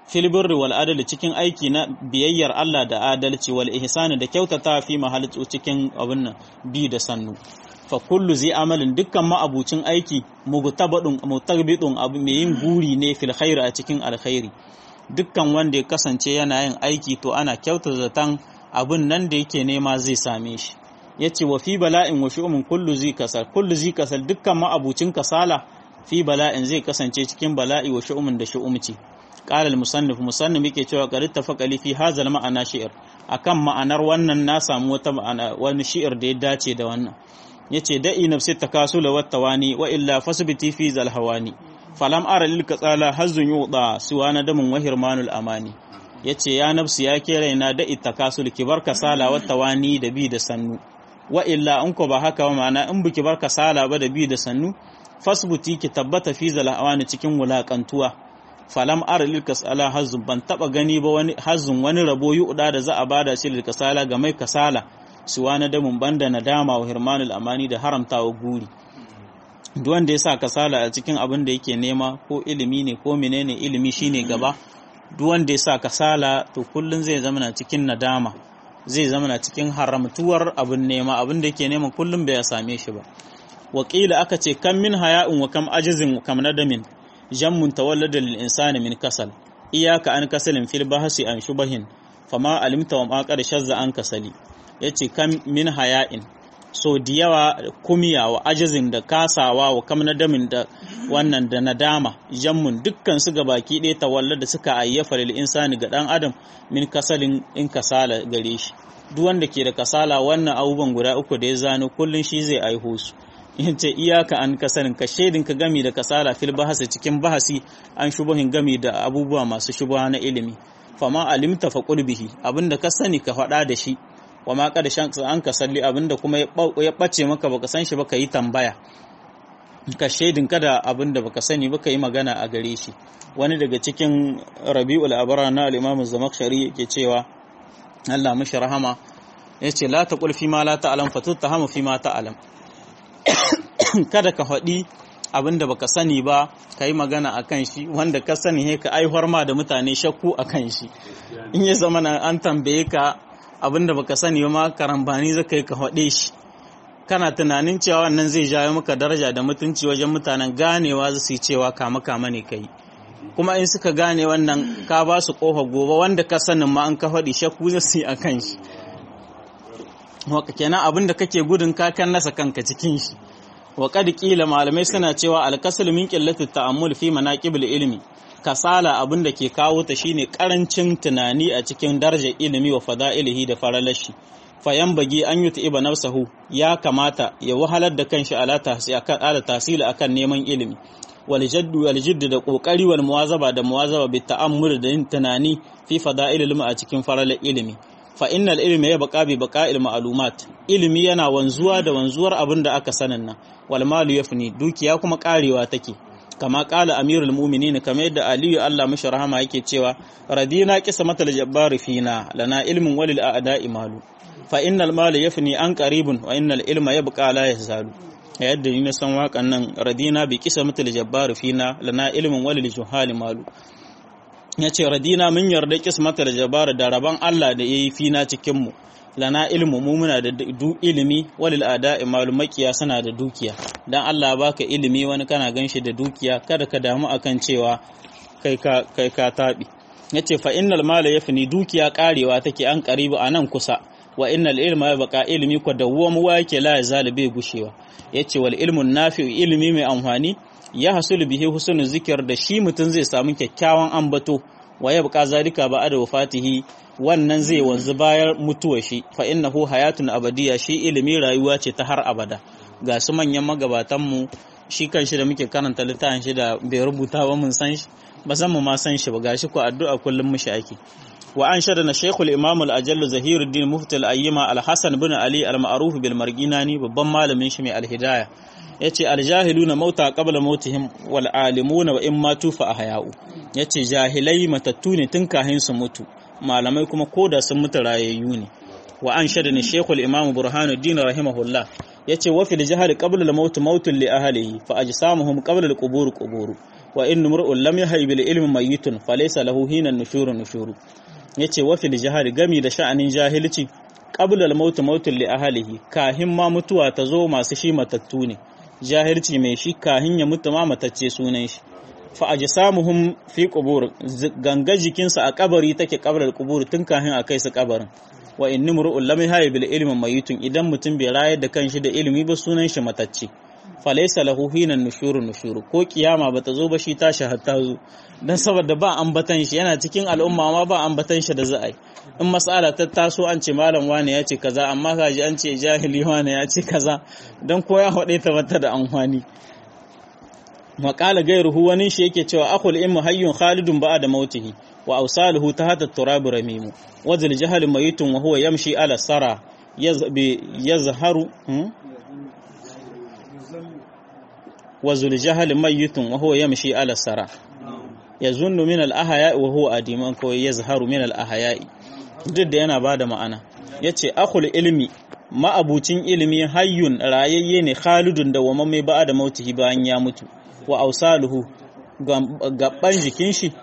fil birri wal adali cikin aiki na biyayyar Allah da adalci wal ihsani da kyautata fi mahallatu cikin abin nan bi da sannu fa kullu zai amalin dukkan ma'abucin aiki mugtabadun mutagbidun abu mai yin guri ne fil khairi a cikin alkhairi dukkan wanda ya kasance yana yin aiki to ana kyautata zaton abin nan da yake nema zai same shi yace wa fi bala'in wa shu'umin kullu zai kasal kullu zai kasal dukkan ma'abucin kasala fi bala'in zai kasance cikin bala'i wa shu'umin da shu'umci qala al musannif musannif yake cewa qad ittafaqa li fi hadha al ma'ana shi'r akan ma'anar wannan na samu wata ma'ana wani shi'ir da ya dace da wannan yace da'i nafsi takasula wa tawani wa illa fasbiti fi zal hawani falam ara lil katsala hazzun yuda suwa nadamun wa hirmanul amani yace ya nafsi ya ke raina da'i takasul ki bar kasala wa tawani da bi da sannu wa illa in ko ba haka ba ma'ana in biki bar kasala ba da bi da sannu fasbuti ki tabbata fi zal hawani cikin wulakantuwa falam ara lil kasala hazzun ban taba gani ba wani hazzun wani rabo yuda da za a bada shi lil kasala ga mai kasala suwa na damun banda nadama wa hirmanul amani da haramtawa guri duk wanda ya sa kasala a cikin abin da yake nema ko ilimi ne ko menene ilimi shine gaba duk wanda ya sa kasala to kullun zai zama na cikin nadama zai zama na cikin haramtuwar abin nema abin da yake nema kullun bai same shi ba wakila aka ce kam min haya'in wa kam ajizin kam nadamin jammun tawallada lil insani min kasal iyaka an kasalin fil bahsi an shubahin fama alimta wa ma qad shazza an kasali yace kam min haya'in so da yawa kumiya wa ajizin da kasawa wa kam nadamin da wannan da nadama jammun dukkan su ga baki ɗaya tawalla da suka ayyafa lil insani ga dan adam min kasalin in kasala gare shi duk wanda ke da kasala wannan abubuwan guda uku da ya zano kullun shi zai aiho su yace iyaka an kasarin ka shaidin ka gami da kasala fil bahasi cikin bahasi an shubuhin gami da abubuwa masu shubuha na ilimi fama alimta fa bihi abinda ka sani ka faɗa da shi wa ma kada shan an ka salli abinda kuma ya bace maka baka san shi baka yi tambaya ka shaidin kada abinda baka sani baka yi magana a gare shi wani daga cikin rabi'ul abara na al-imam az-zamakhshari yake cewa Allah mishi rahama yace la taqul fi ma la ta'lam fatuttahamu fi ma ta'lam kada ka faɗi abinda baka sani ba ka yi magana a kan shi wanda ka sani he ka aihuwar ma da mutane shakku a kan shi in ya zama an tambaye ka abinda baka sani ba ma karambani zaka yi ka faɗe shi kana tunanin cewa wannan zai jawo maka daraja da mutunci wajen mutanen ganewa za su yi cewa kama kama ne kai kuma in suka gane wannan ka ba su kofa gobe wanda ka sanin ma an ka faɗi shakku za su yi a kan shi waka kenan abinda kake gudun kakan nasa kanka cikin shi wa qad qila malamai suna cewa al-kasal min qillati ta'ammul fi manaqibul ilmi kasala abin da ke kawo ta shine karancin tunani a cikin darajar ilimi wa fada'ilihi da faralashi fayan bagi an yi ta'iba nafsahu ya kamata ya wahalar da kanshi ala tahsi akan ala tasiri akan neman ilimi wal jaddu wal jiddu da kokari wal muwazaba da muwazaba bi ta'ammul da yin tunani fi fada'il ilmi a cikin faralar ilimi fa innal ilmi ya baqa bi baqa'il ma'lumat ilimi yana wanzuwa da wanzuwar abin da aka sanin nan wal malu yafni dukiya kuma karewa take kama kala amirul mu'minin kamar yadda aliyu Allah mashi rahama yake cewa radina qismatal jabbar fina lana ilmun walil a'da'i malu fa innal mala yafni an qaribun wa innal ilma yabqa la yazalu yadda ni na san waƙan nan radina bi qismatal jabbar fina lana ilmun walil juhali malu yace radina mun yarda qismatal jabbar da raban Allah da yayi fina cikin mu lana ilmu mu muna da du ilimi walil ada'i malumakiya suna da dukiya dan Allah baka ilimi wani kana ganshi da dukiya kada ka damu akan cewa kai ka kai ka tabi yace fa innal mala yafni dukiya karewa take an karibu anan kusa wa innal ilma ya baka ilimi ko dawwamu wa yake la yazal bai gushewa yace wal ilmun nafi ilimi mai amfani ya hasulu bihi husnul zikr da shi mutun zai samu kyakkyawan ambato wa ya baka zalika ba da wafatihi wannan zai wanzu bayan mutuwa shi fa innahu hayatun abadiya shi ilimi rayuwa ce ta har abada ga su manyan magabatan mu shi kan shi da muke karanta littafin shi da bai rubuta ba mun san shi ba san mu ma san shi ba gashi ko addu'a kullum mushi ake wa an shada na shaykhul imam al ajall zahiruddin mufti al ayyima al hasan bin ali al ma'ruf bil marginani babban malamin shi mai al hidayah yace al jahiluna mauta qabla mautihim wal alimuna wa in matu fa ahya'u yace jahilai matattu ne tun kahin su mutu malamai kuma koda sun mutu rayayyu ne wa an shada ni shekul imam burhanuddin rahimahullah yace wa fil jahal qabla al maut mautun li ahlihi fa ajsamuhum qabla al qubur qubur wa in mur'un lam yahyi bil ilmi mayyitun falaysa lahu hina nushuru nushuru yace wa fil jahari gami da sha'anin jahilci qabla al maut mautun li ahlihi kahin ma mutuwa ta zo masu shi matattu ne jahilci mai shi kahin ya mutu ma matacce sunan shi fa ajsamuhum fi qubur ganga jikinsa a kabari take kabrar qubur tun kahin akai su kabarin wa in mur'un lam yahyi bil ilmi mayyitun idan mutum bai rayar da kanshi da ilimi ba sunan shi matacce falaisa lahu hinan nushuru nushuru ko kiyama bata zo ba shi tashi hatta zo dan saboda ba ambatan shi yana cikin al'umma ma ba ambatan shi da za'ai in mas'ala ta taso an ce malam wane ya ce kaza amma kaji an ce jahili wane ya ce kaza dan ko ya hade ta bata da amfani Maƙala gairuhu wani shi yake cewa akhul ilmu hayyun khalidun ba'da mautihi wa awsaluhu tahta turab ramimu wa zal jahl mayitun wa huwa yamshi ala sara yazharu wa zul jahl mayitun wa huwa yamshi ala sara yazunnu min al ahya wa huwa adiman ko yazharu min al ahya duk da yana bada ma'ana yace akhul ilmi ma'abucin ilimi hayyun rayayye ne khalidun da wa mai ba'da mautihi bayan ya mutu wa ausaluhu gaban jikin shi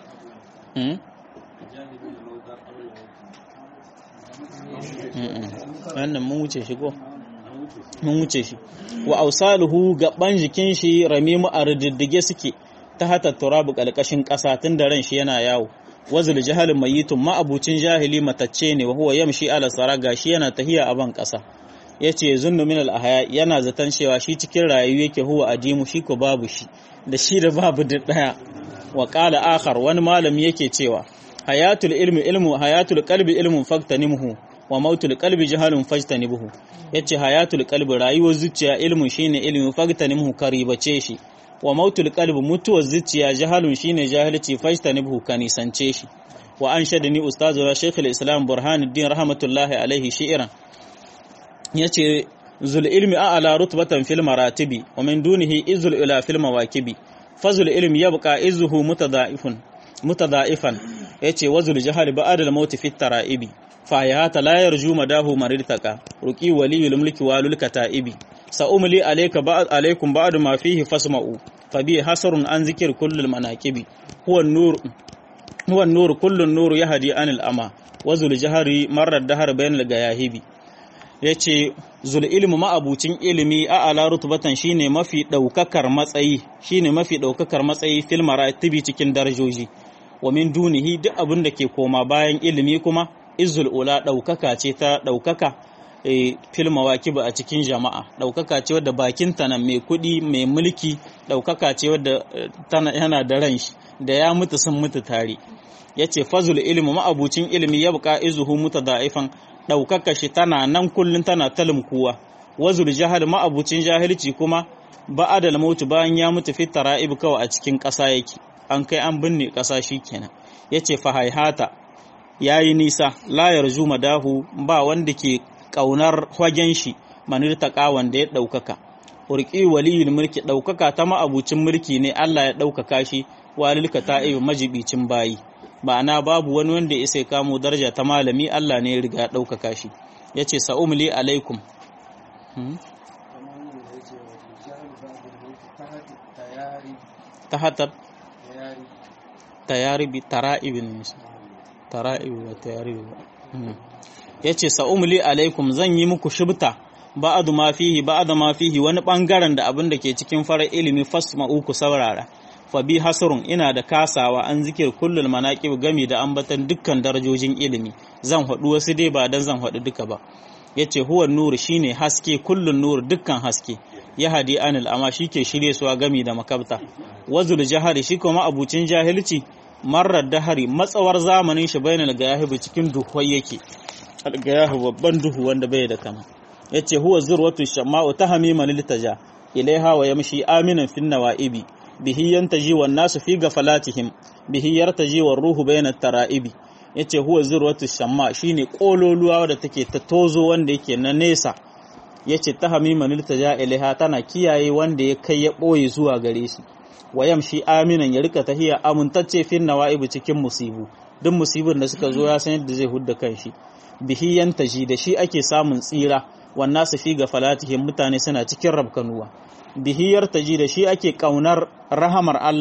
wannan mun wuce shi ko mun wuce shi wa ausaluhu gaban jikin shi ramimu a rididdige suke ta hata turabu kalkashin ƙasa tun da ran shi yana yawo wazul jahalin mayitun ma'abucin jahili matacce ne wa huwa yamshi ala saraga shi yana tahiya a ban ƙasa yace zunnu min al ahya yana zaton cewa shi cikin rayu yake huwa adimu shi ko babu shi da shi da babu duk daya wa qala akhar wani malami yake cewa hayatul ilmi ilmu hayatul qalbi ilmun faktanimhu wa mautul qalbi jahalun fajtanibuhu yace hayatul qalbi rayuwar zuciya ilmun shine ilmi faktanimhu karibace shi wa mautul qalbi mutuwar zuciya jahalun shine jahilci fajtanibuhu kanisance shi wa anshadani ustazu shaykhul islam burhanuddin rahmatullahi alaihi shi'ran yace zul ilmi a'la rutbatan fil maratibi wa min dunihi izul ila fil mawakibi fazul ilmi yabqa izuhu mutadaifun mutadaifan yace wazul jahali ba'da al maut fit taraibi fa hayata la yarju madahu maridtaka ruqi waliyul mulki walul kataibi sa umli alayka ba'd alaykum ba'd ma fihi fasma'u fa bi hasrun an zikir kullul manaqibi huwa an-nur huwa an-nur kullu an-nur yahdi anil ama wazul jahari marra dahar bainal gayahibi ya ce zul ilmu ma'abucin ilimi a ala rutubatan shine mafi ɗaukakar matsayi shine mafi ɗaukakar matsayi fil maratibi cikin darajoji wa min dunihi duk abin da ke koma bayan ilimi kuma izul ula ɗaukaka ce ta ɗaukaka e, fil mawakib a cikin jama'a ɗaukaka ce wadda bakin ta nan mai kuɗi mai mulki ɗaukaka ce wadda tana yana da ran shi da ya mutu sun mutu tare yace fazul ilmu ma'abucin ilimi ya buƙa izuhu mutada'ifan ɗaukaka shi tana nan kullum tana talimkuwa wazul jahal ma'abucin jahilci kuma ba'adal mautu bayan ya mutu fi tara'ib kawai a cikin ƙasa yake an kai an binne ƙasa shi kenan yace fa haihata yayi nisa la yarju madahu ba wanda ke ƙaunar hagen shi manirtaka wanda ya ɗaukaka urqi waliyul mulki ɗaukaka ta ma'abucin mulki ne Allah ya ɗaukaka shi walilka ta'ib majibicin bayi ma'ana babu wani wanda ya isa kamo daraja ta malami Allah ne ya riga ɗaukaka shi ya ce sa'umli alaikum ta hatar tayaribi tara'ibin nisa tara'ibi ba tayaribi ba ya ce sa'umli alaikum zan yi muku shibta ba'adu ma fihi ba'adu ma fihi wani ɓangaren da abin da ke cikin farar ilimi fasma'u ku saurara fa bi hasrun ina da kasawa an zikir kullul manaqib gami da ambatan dukkan darajojin ilimi zan haɗu wasu dai ba dan zan haɗu duka ba yace huwa nuru shine haske kullun nuru dukkan haske ya hadi anil amma shike shirye suwa gami da makabta wazul jahari shi kuma abucin jahilci marar dahari matsawar zamanin shi bainal gayahibu cikin duhuwai yake algayahu babban duhu wanda bai da kama yace huwa zurwatu shama'u tahmima liltaja ilaiha wa yamshi aminan fin nawaibi bihi yantaji wan nasu fi gafalatihim bihi yartaji war ruhu bayna tara'ibi yace huwa zurwatu shamma shine kololuwa da take ta tozo wanda yake na nesa yace tahmima liltaja ilaiha tana kiyaye wanda ya kai ya boye zuwa gare shi wayamshi aminan ya rika tahiya amintacce fin nawaibi cikin musibu duk musibin da suka zo ya san yadda zai hudda kanshi bihi yantaji da shi ake samun tsira wan nasu fi gafalatihim mutane suna cikin rabkanuwa bihiyar taji da shi ake kaunar rahamar Allah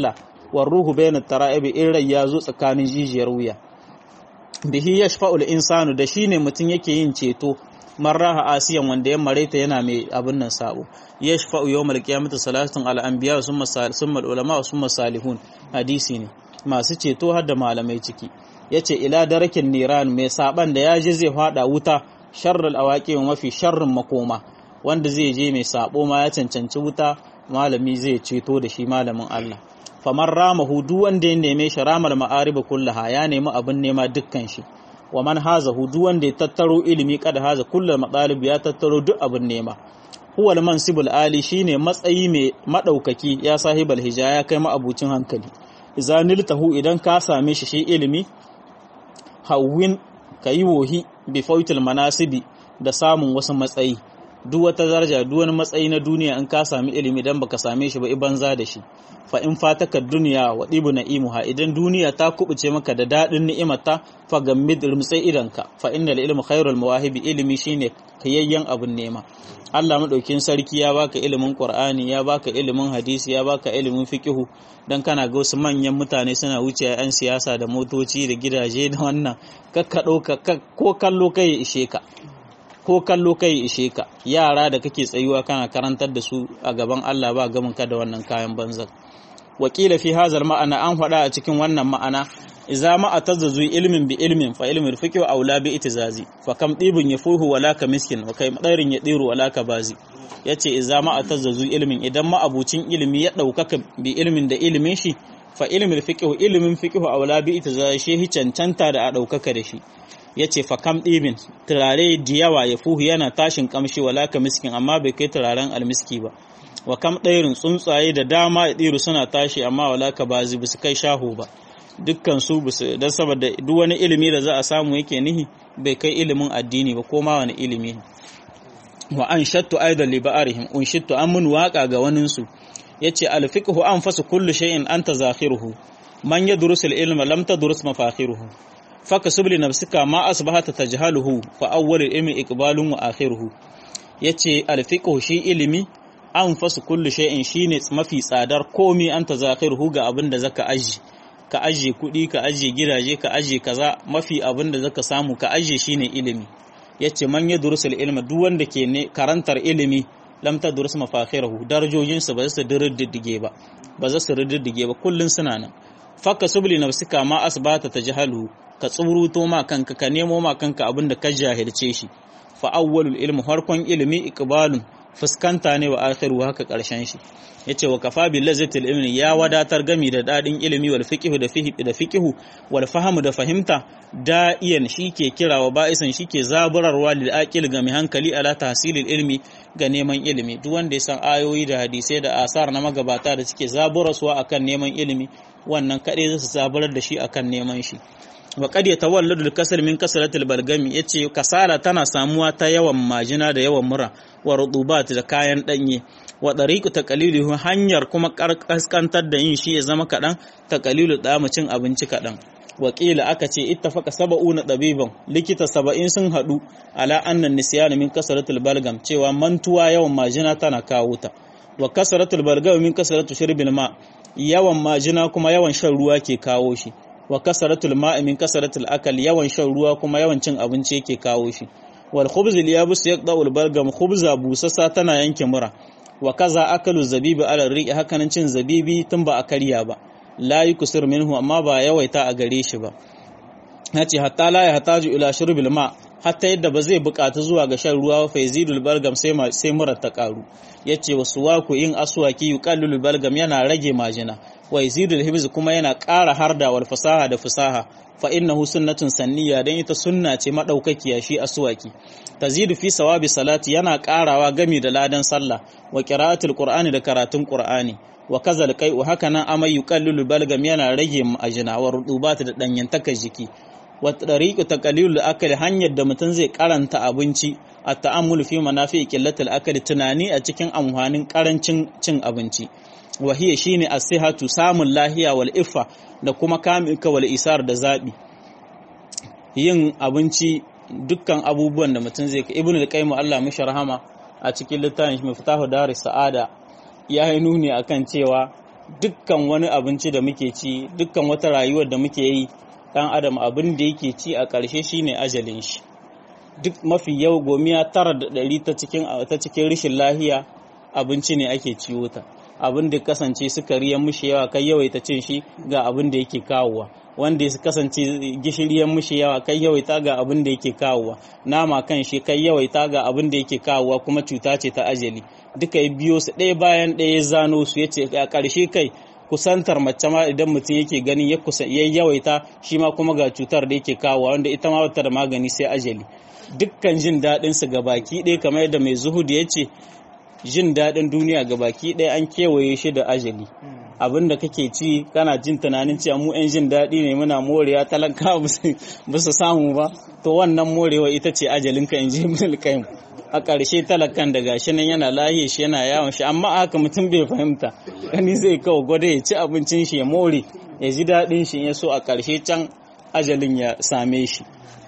war ruhu bainat tara'ibi in rai ya zo tsakanin jijiyar wuya bihi yashfa'ul insanu da shine mutum yake yin ceto marraha asiyan wanda ya mareta yana mai abin nan sabo yashfa'u yawmal qiyamati salatun al anbiya summa summa ulama summa salihun hadisi ne masu ceto har da malamai ciki yace ila darakin niran mai saban da ya je zai fada wuta sharral awaqi mafi sharrin makoma wanda zai je mai sabo ma ya cancanci wuta malami zai ceto da shi malamin Allah famar ramahu duk wanda ya neme shi ramal ma'ariba kullaha ya nemi abin nema dukkan shi wa man haza duk wanda ya tattaro ilimi kada haza kullal matalib ya tattaro duk abin nema huwa al-mansibul ali shine matsayi mai madaukaki ya sahibal hija ya kai ma'abucin hankali idza niltahu idan ka same shi shi ilimi hawwin kayi wohi bi fautil manasibi da samun wasu matsayi duk wata daraja duk wani matsayi na duniya in ka sami ilimi dan baka same shi ba banza da shi fa in fataka duniya wa dibu na'imuha idan duniya ta kubuce maka da dadin ni'imarta fa gammid rumtsai idanka fa innal ilmu khairul mawahibi ilimi shine kayayyen abun nema Allah madaukin sarki ya baka ilimin Qur'ani ya baka ilimin hadisi ya baka ilimin fiqihu dan kana ga wasu manyan mutane suna wuce yan siyasa da motoci da gidaje da wannan kakka dauka ko kallo kai ishe ka ko kallo kai ishe ka yara da kake tsayuwa kana karantar da su a gaban Allah ba gamin ka da wannan kayan banzan wakila fi hazal ma'ana an faɗa a cikin wannan ma'ana idza ma atazzu ilmin bi ilmin fa ilmul fiqh aula bi itizazi fa kam dibun yafuhu wala ka miskin wa kai madairin ya diru wala ka bazi yace idza ma atazzu ilmin idan ma abucin ilimi ya daukaka bi ilmin da ilimin shi fa ilmul fiqh ilmin fiqh aula bi itizazi shi cancanta da a daukaka da shi ya ce fakam ɗibin turare da yawa ya fuhu yana tashin kamshi wala ka miskin amma bai kai turaren almiski ba wa kam ɗairin tsuntsaye da dama ya ɗiru suna tashi amma wala ka bazi ba su kai shahu ba dukkan su don saboda duk wani ilimi da za a samu yake nihi bai kai ilimin addini ba ko ma wani ilimi ne wa an shattu aidan li ba'arihim un shittu an mun waka ga wanin su yace al fiqhu an fasu kullu shay'in anta zakhiruhu man yadrusu al ilma lam tadrus mafakhiruhu faka subli nafsika ma asbahata tajhaluhu fa awwal ilmi iqbalun wa akhiruhu yace alfiqhu shi ilimi an fasu kullu shay'in shine mafi tsadar komi anta zakhiruhu ga abin da zaka aji ka aje kuɗi ka aje gidaje ka aje kaza mafi abin da zaka samu ka aje shine ilimi yace man yadrusul ilma duk wanda ke ne karantar ilimi lam tadrus mafakhirahu darajojin su ba su dirriddige ba ba za su riddige ba kullun suna nan fakka subli nafsika ma asbata tajhaluhu ka tsuruto ma kanka ka nemo ma kanka abin da ka jahilce shi fa awwalul ilmi harkon ilimi iqbalun fuskanta ne wa akhiru haka karshen shi yace wa kafa bil lazzatil ilmi ya wadatar gami da dadin ilimi wal fiqhu da fihi da fiqhu wal fahamu da fahimta da'iyan shike kira wa ba'isan shike zaburarwa lil aqil ga mai hankali ala tahsilil ilmi ga neman ilimi duk wanda ya san ayoyi da hadisai da asar na magabata da suke zaburarsuwa akan neman ilimi wannan kadai zai zaburar da shi akan neman shi wa qad yatawalladu al-kasal min kasratil balgami yace kasala tana samuwa ta yawan majina da yawan mura wa rutubat da kayan danye wa dariqu taqalilu hanyar kuma kaskantar da yin shi ya zama kadan taqalilu da cin abinci kadan wakila aka ce ittafaqa sab'una dabiban likita saba'in sun hadu ala annan nisyan min kasratil balgam cewa mantuwa yawan majina tana kawo ta wa kasratul balgam min kasratu shirbil ma yawan majina kuma yawan shan ruwa ke kawo shi wa kasaratul ma'i min kasaratul akal yawan shan ruwa kuma yawan cin abinci yake kawo shi wal khubz al yabus yaqda'ul balgam khubza busasa tana yanke mura wa kaza akalu zabibi ala riqi hakanan cin zabibi tun ba a karya ba la yukusir minhu amma ba yawaita a gare shi ba yace hatta la ya hataju ila shurbil ma hatta yadda ba zai bukatu zuwa ga shan ruwa fa yazidul balgam sai sai mura ta karu yace wasu waku in aswaki yuqallul balgam yana rage majina wa yazidul hibz kuma yana ƙara harda wal fasaha da fasaha fa innahu sunnatun sanniya dan ita sunna ce madaukakiya shi aswaki tazidu fi sawabi salati yana ƙarawa gami da ladan sallah wa qira'atul qur'ani da karatun qur'ani wa kazal kai wa haka nan amai yuqallul balgam yana rage majina wa rudubat da danyantakar jiki wa tariqu taqlilul akali hanyar da mutum zai karanta abinci a ta'ammulu fi manafi qillatil akali tunani a cikin amfanin karancin cin abinci wa hiya shine as-sihhatu samun lahiya wal iffa da kuma kamilka wal isar da zabi yin abinci dukkan abubuwan da mutum zai ka ibnu al-qayyim Allah mishi rahama a cikin littafin shi miftahu daris sa'ada ya yi nuni akan cewa dukkan wani abinci da muke ci dukkan wata rayuwar da muke yi dan adam abin da yake ci a ƙarshe shine ajalin shi duk mafi yau gomiya tara da ɗari ta cikin ta cikin rashin lahiya abinci ne ake ciwo ta abin da kasance sukari ya mushi yawa kai yawaita cin shi ga abin da yake kawowa wanda ya kasance gishiri ya mushi yawa kai yawaita ga abin da yake kawowa nama kan shi kai yawaita ga abin da yake kawowa kuma cuta ce ta ajali duka ya biyo su ɗaya bayan ɗaya ya zano su yace a ƙarshe kai kusantar mace ma idan mutum yake gani ya kusa ya yawaita shi ma kuma ga cutar da yake kawowa wanda ita ma bata da magani sai ajali dukkan jin daɗin su ga baki ɗaya kamar yadda mai zuhud ya ce jin daɗin duniya ga baki ɗaya an kewaye shi da ajali abin da kake ci kana jin tunanin cewa mu 'yan jin daɗi ne muna morewa talaka ba su samu ba to wannan morewa ita ce ajalinka in ji ibn al a ƙarshe talakan da gashi nan yana lahiye shi yana yawon shi amma haka mutum bai fahimta gani zai kawo gwada ya ci abincin shi ya more ya ji daɗin shi ya so a ƙarshe can ajalin ya same shi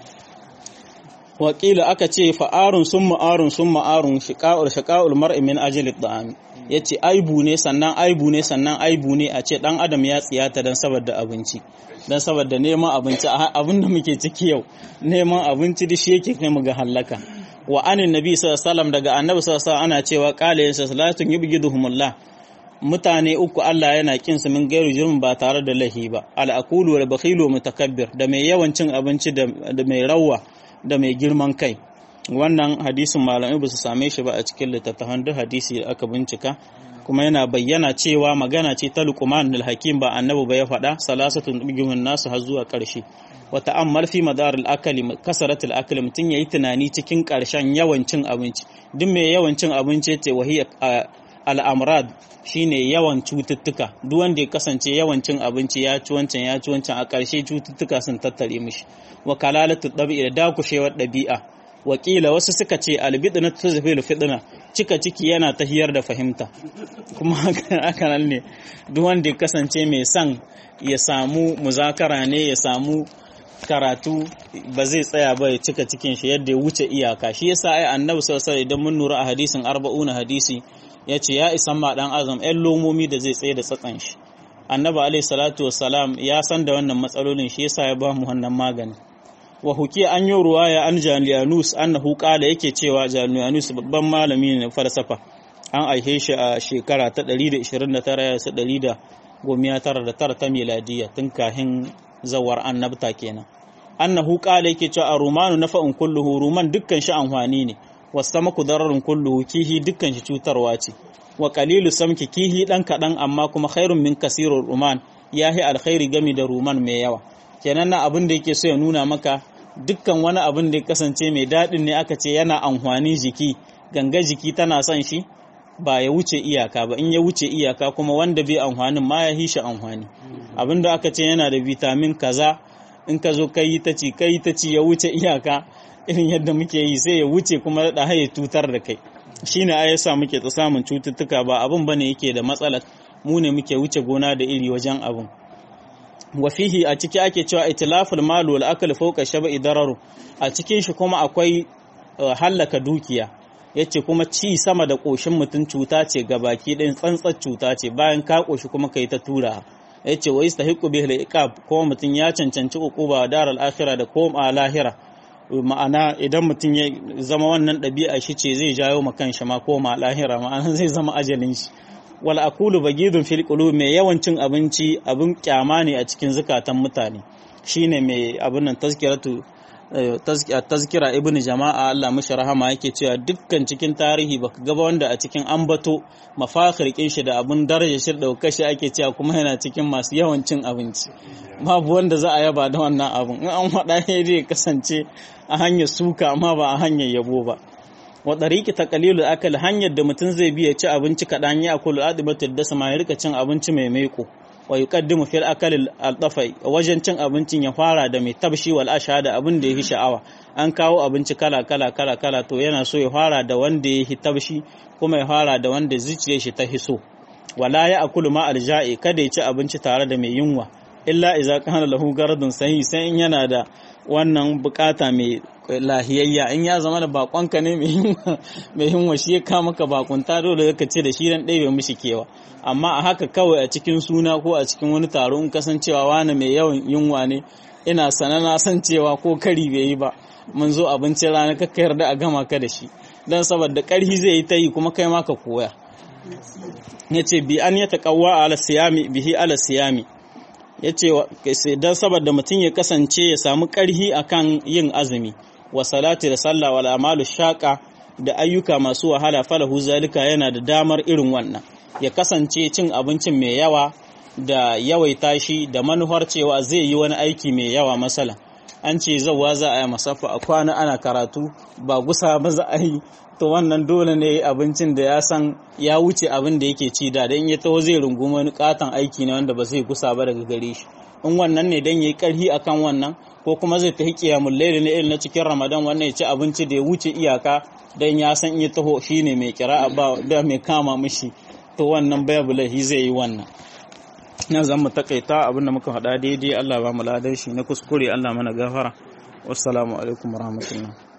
wakila aka ce fa'arun sun ma'arun sun ma'arun shiƙa'ul shiƙa'ul mar'i min ajalid da'ami ya ce aibu ne sannan aibu ne sannan aibu ne a ce ɗan adam ya tsiyata don saboda abinci don saboda neman abinci abin da muke ciki yau neman abinci da shi yake kai mu ga hallaka wa anin nabi sallallahu daga annabi sallallahu ana cewa qala yin salatun yubghiduhumullah mutane uku Allah yana kin su min gairu jurmin ba tare da lahi ba al-aqulu wal bakhilu mutakabbir da mai yawan cin abinci da mai rawa da mai girman kai wannan hadisin malamai ba su same shi ba a cikin littattafan duk hadisi da aka bincika kuma yana bayyana cewa magana ce ta luqman al-hakim ba annabi ba ya faɗa salasatun bigimin nasu har zuwa ƙarshe wa ta'ammal fi madar al-akali kasarat al-akali mutun yayi tunani cikin ƙarshen yawan cin abinci duk mai yawan cin abinci ce wahiya al-amrad shine yawan cututtuka duk wanda ya kasance yawan cin abinci ya ci wancan ya ci wancan a ƙarshe cututtuka sun tattare mishi wa kalalatu dabi'a da dakushewar ɗabi'a wakila wasu suka ce albidna tuzfil fitna cika ciki yana tahiyar da fahimta kuma haka nan ne duk wanda ya kasance mai son ya samu muzakara ne ya samu karatu ba zai tsaya ba ya cika cikin shi yadda ya wuce iyaka shi yasa ai annabi sallallahu alaihi idan mun nura a hadisin arba'una hadisi ya ce ya isan ma dan azam ɗan lomomi da zai tsaye da tsatsan shi annabi alaihi salatu wassalam ya san da wannan matsalolin shi yasa ya ba mu wannan magani wa hukiya an yi ruwaya an jaliyanus annahu qala yake cewa jaliyanus babban malami ne falsafa an aihe shi a shekara ta 129 199 ta miladiya tun kahin zawar annabta kenan annahu qala yake cewa a rumanu nafa'un kulluhu ruman dukkan shi amfani ne wasamaku dararun kulluhu kihi dukkan shi cutarwa ce wa qalilu samki kihi dan kadan amma kuma khairun min kasirur ruman yahi alkhairi gami da ruman mai yawa kenan na abin da yake so ya nuna maka dukkan wani abin da ya kasance mai daɗin ne aka ce yana amfani jiki ganga jiki tana son shi ba ya wuce iyaka ba in ya wuce iyaka kuma wanda bai amfanin ma ya hisha amfani abin da aka ce yana da vitamin kaza in ka zo kai ta ci kai ta ci ya wuce iyaka irin yadda muke yi sai ya wuce kuma da haye tutar da kai shine ai yasa muke ta samun cututtuka ba abin bane yake da matsala mu ne muke wuce gona da iri wajen abin wa fihi a ciki ake cewa itilaful malu wal akal fawqa shab'i dararu a cikin shi kuma akwai hallaka dukiya yace kuma ci sama da koshin mutum cuta ce ga baki ɗin tsantsar cuta ce bayan ka koshi kuma kai ta tura yace wa yastahiqu bihi al-iqab kuma mutum ya cancanci uquba daral akhirah da koma lahira ma'ana idan mutum ya zama wannan ɗabi'a shi ce zai jawo ma kanshi ma koma lahira ma'ana zai zama ajalin shi wal akulu bagidun fil qulub mai yawan cin abinci abin kyama ne a cikin zukatan mutane shine mai abin nan tazkiratu tazkira ibn jama'a Allah mishi rahama yake cewa dukkan cikin tarihi baka gaba wanda a cikin ambato mafakhir kin shi da abin daraja shi da kashi ake cewa kuma yana cikin masu yawan cin abinci babu wanda za a yaba da wannan abin in an faɗa ya kasance a hanyar suka amma ba a hanyar yabo ba wa ɗariki ta ƙalilu akal hanyar da mutum zai biya ci abinci kaɗan ya kulu adibatul da sama ya rika cin abinci mai maiko wa yuqaddimu fil akal al dafai wajen cin abincin ya fara da mai tabshi wal asha da abin da yake sha'awa an kawo abinci kala kala kala kala to yana so ya fara da wanda yake tabshi kuma ya fara da wanda zuciyar shi ta hiso wala ya akulu ma al ja'i kada ya ci abinci tare da mai yunwa illa iza kana lahu garadun sahi sai in yana da wannan bukata mai lahiyayya in ya zama da bakonka ne mai hinwa shi ya kama ka bakunta dole ka ce da shi dan ɗaya mishi kewa amma a haka kawai a cikin suna ko a cikin wani taro in kasancewa wani mai yawan yunwa ne ina sana na san cewa ko kari bai yi ba mun zo abincin rana ka yarda a gama ka da shi dan saboda karhi zai yi ta yi kuma kai ma ka koya ya ce bi an ya taƙawa ala siyami bihi ala siyami ya ce don saboda mutum ya kasance ya samu ƙarhi akan yin azumi wa salati da sallah wal amalu shaqa da ayyuka masu wahala falahu zalika yana da damar irin wannan ya kasance cin abincin mai yawa da yawaita shi da manuhar cewa zai yi wani aiki mai yawa masala an ce zauwa za a yi masafa a kwana ana karatu ba gusa ba za a yi to wannan dole ne abincin da ya san ya wuce abin da yake ci da dan ya taho zai rungumi wani katon aiki ne wanda ba zai gusa ba daga gare shi in wannan ne dan yayi karhi akan wannan ko kuma zai tafi qiyamul layl ne irin na cikin ramadan wannan ya ci abinci da ya wuce iyaka dan ya san ya taho shine mai kira'a ba da mai kama mishi to wannan babu lahi zai yi wannan na zan mu takaita abin da muka faɗa daidai Allah ba mu ladan shi na kuskure Allah mana gafara wassalamu alaikum warahmatullahi